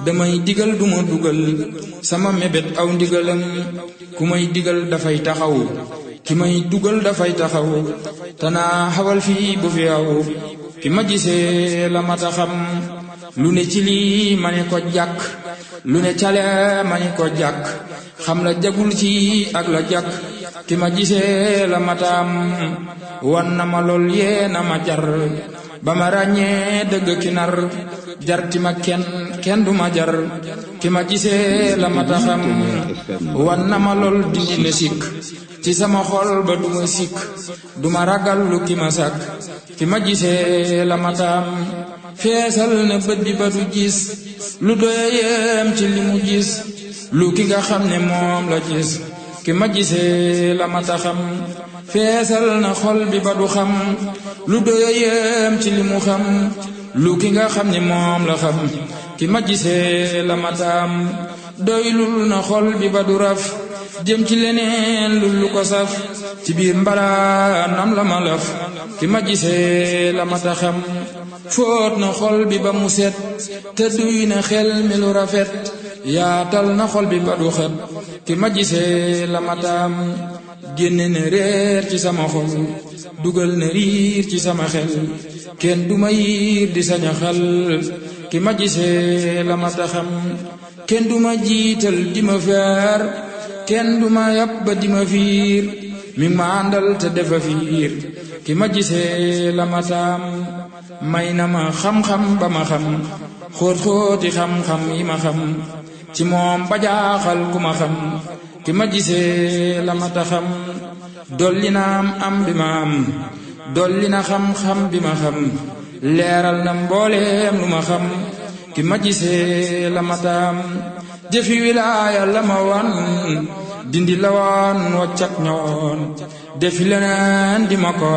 damay digal duma dugal sama mébét aw ndigalam ku may digal dafay taxaw ki may dugal dafay taxaw tanaa xawal fii bu fi aw ki ma gisee la mata xam lu ne ci lii ma ne ko jàkk lu ne cale ma ne ko jàkk xam la jagul ci ak la jàkk ki ma gisee la mataam wan na ma lool yee na ma jar ba ma ràññee dëgg ki nar jar ti ma kenn kenn du ma jar ki ma gisee la mata xam wan na ma lool dindi na sikk ci sama xol ba du ma sikk du ma ragal lu ki ma sàkk ki ma gisee la mataam feesal na bët bi ba du gis lu doyeem ci li mu gis lu ki nga xam ne moom la gis ki ma gisee la mata xam feesal na xol bi ba du xam lu doyeem ci li mu xam lu ki nga xam ne moom la xam ki ma gisee la mataam doylul na xol bi ba du raf jëm ci leneen lu lu ko saf ci biir mbalaanam la ma laf ki ma gisee la mata xam fóot na xol bi ba mu set te duy na xel mi lu rafet yaatal na xol bi ba du xet ki ma gisee la mataam génne na réer ci sama xol dugal na riir ci sama xel kenn du ma yiir di saña xal ki ma gisee la mata xam kenn du ma jiital di ma feer kenn du ma yàpp ba di ma fiir mi ma àndal te defa fiir ki ma gisee la mataam may na ma xam-xam ba ma xam xóot-xóoti xam-xam yi ma xam ci moom ba jaaxal ku ma xam ki ma gisee la mata xam dolli na am am bi ma am dolli na xam-xam bi ma xam leeral na mbooleem lu ma xam ki ma gisee la mataam jëfi wilaaya la ma wan dindi la woon waccak ñoon defi leneen di ma ko